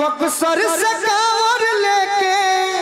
बक्सर से कांवर लेके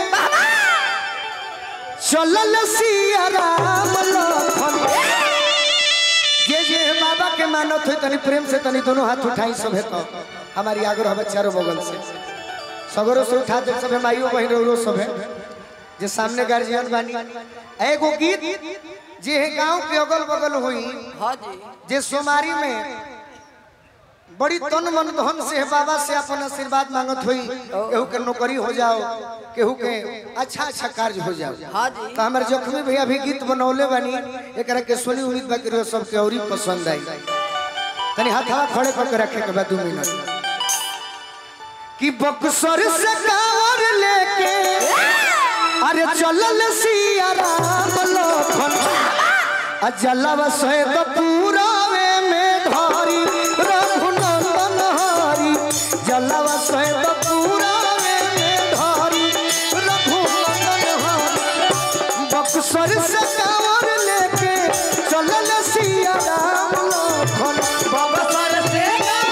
चलल सिया राम लखन जे जे बाबा के मानत हो तनी प्रेम से तनी दोनों हाथ उठाई सभे तो हमारी आग्रह है चारों बगल से सगरों से उठा दे सभे माइयो बहन रो सभे जे सामने गार्जियन बानी एगो गीत जे है गांव के अगल बगल हुई हाँ जी जे सोमारी में बड़ी तन मन धन से बाबा से अपन आशीर्वाद मांगत हुई केहू के नौकरी हो जाओ केहू के अच्छा अच्छा कार्य हो जाओ हाँ जी तो हमारे जख्मी भैया भी गीत बनौले बनी एक के सुनी उम्मीद बा कि सबके और पसंद आई तनी हाथ हवा खड़े करके रखे के बाद दो मिनट कि बक्सर से कांवर लेके अरे चलल सिया राम लखन अजलवा से तो पूरावे में धारी रघुनंदन हरी जलवा से तो पूरावे में धारी रघुनंदन हरी बक्सर से कांवर लेके चलल सिया राम लखन बक्सर से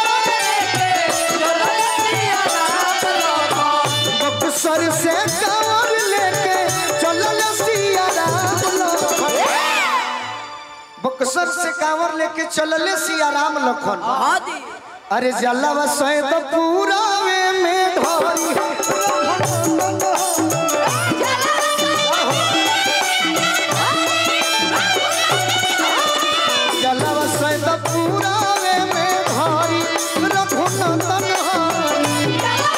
बक्सर से कांवर लेके चलल सिया राम लखन बक्सर से कांवर लेके चलले सिया राम लखन हाँ जी अरे जलवा से तो पूरावे में धोरी जलवा से तो पूरावे में धोरी रघुनंदन हरी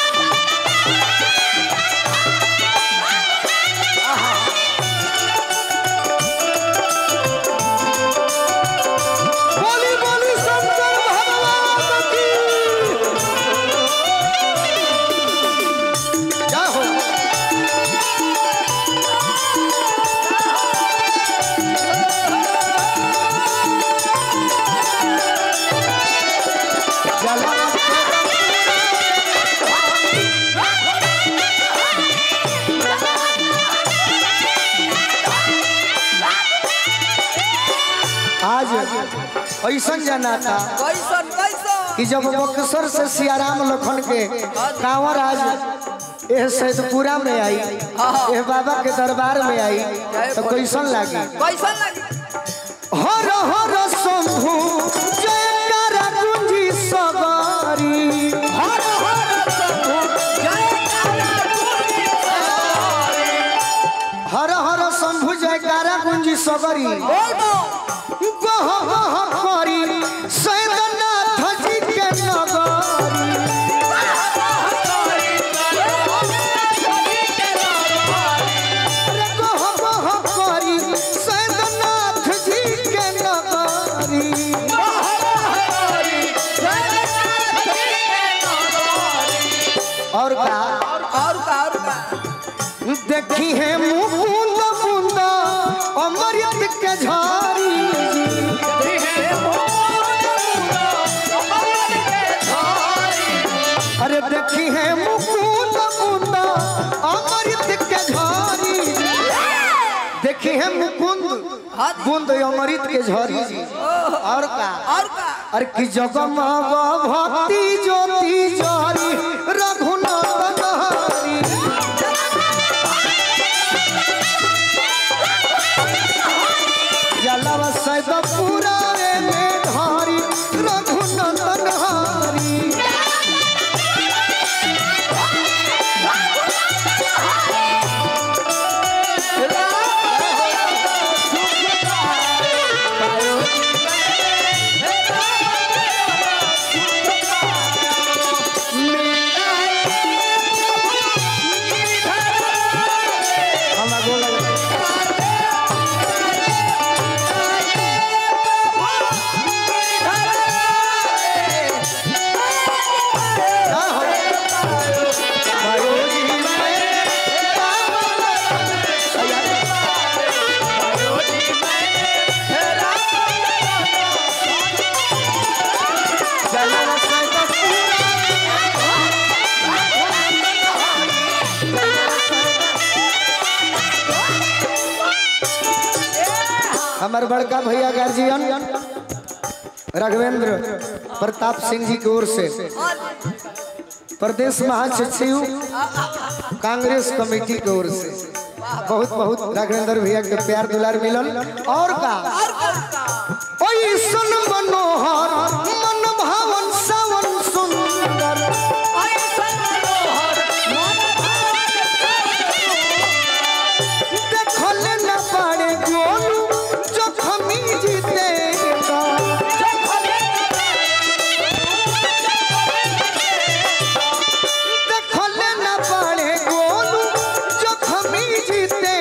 बोली बोली शंकर भगवान की जय हो आज ऐसा जाना था कैसन कैसन कि जब बक्सर से सियाराम लखन के कांवर आज एह सैदपुरा में आई एह बाबा के दरबार में आई तो कैसन लागी कैसन लगी हर हर शंभु जयकारा गुंजी सवारी हर हर हर हर शंभु जयकारा गुंजी सवारी बोल बो गह गह करी सैदनाथ जी के नगरी अरे गह गह करी सैदनाथ जी के नगरी और का और का और का देखी है मुकुंद मुंद अमृत के झारी अरे देखी है मुकुंद मुंद अमृत के झारी देखी है मुकुंद बुंद अमृत के झरी जी और का और का अरे की जगमग भक्ति ज्योति जारी रघुनाथ हरी जलवा सैद पुरावे में धारी रघुनंदन हरी हम आगो लगे। ना हो। मायो जी जलवा सैद हमार बड़का भैया गार्जियन राघवेंद्र प्रताप सिंह जी की ओर से प्रदेश महासचिव कांग्रेस कमेटी की ओर से बहुत बहुत राघवेंद्र भैया के प्यार दुलार मिलल और का ओई सुन मनोहर मन भावन सावन सुंदर देखल न पाड़े गोलू जखमी जीते देखल न पाड़े गोलू जखमी जीते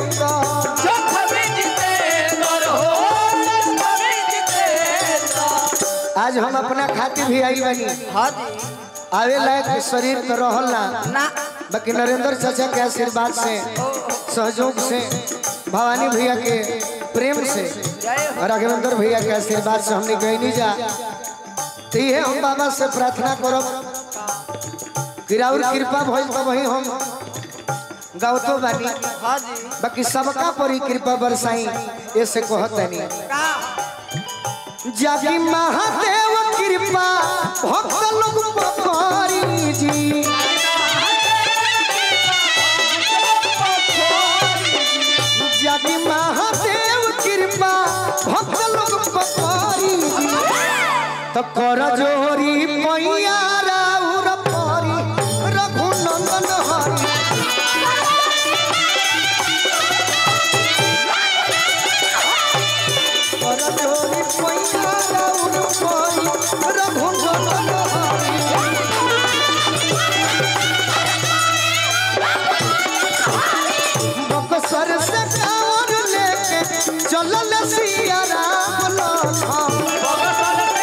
आज हम अपना खातिर भी आई बनी हाँ जी आवे लायक शरीर तो रहल ना ना बाकी नरेंद्र चाचा के आशीर्वाद से सहयोग से भवानी भैया के प्रेम से जय हो राघवेंद्र भैया के आशीर्वाद से हमने गई नहीं जा तो ये हम बाबा से प्रार्थना करब कि राउर कृपा भइल तो वही हम गावतो बानी हाँ जी बाकी सबका पर ही कृपा बरसाई ऐसे कहतनी का जागी महादेव कृपा भक्त लोग पकड़ी जी जागी महादेव कृपा भक्त लोग पकड़ी जी तो कर जोरी पैया राउर परी रघुनंदन हरी कर जोरी पैया राउर परी रघुनंदन हरी बक्सर से कांवर लेके चलल सिया राम लखन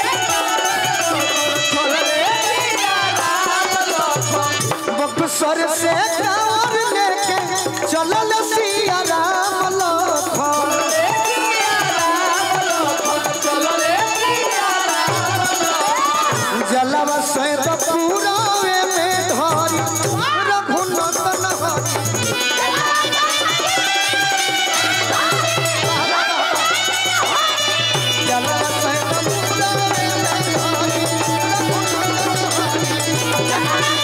बक्सर से कांवर लेके चलल सिया राम लखन जलवा से तो पूरावे में धरी रघुनंदन हरी जलवा से तो पूरावे में धरी रघुनंदन हरी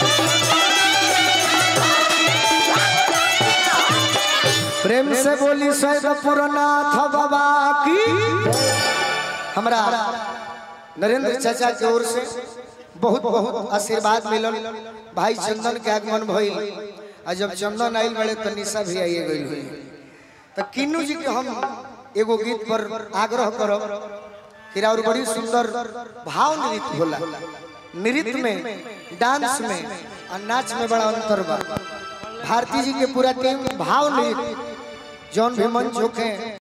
प्रेम से बोली सैदपुरनाथ बाबा की हमरा नरेंद्र चाचा के ओर से बहुत बहुत आशीर्वाद मिलल भाई चंदन के आगमन भइल आ जब चंदन आइल बड़े तो निशा भी आइए गई हुई तो किन्नू जी के हम एगो गीत पर आग्रह करब फिर और बड़ी सुंदर भाव नृत्य होला नृत्य में डांस में और नाच में बड़ा अंतर बा भारती जी के पूरा टीम भाव नृत्य जौन भी मंच होखे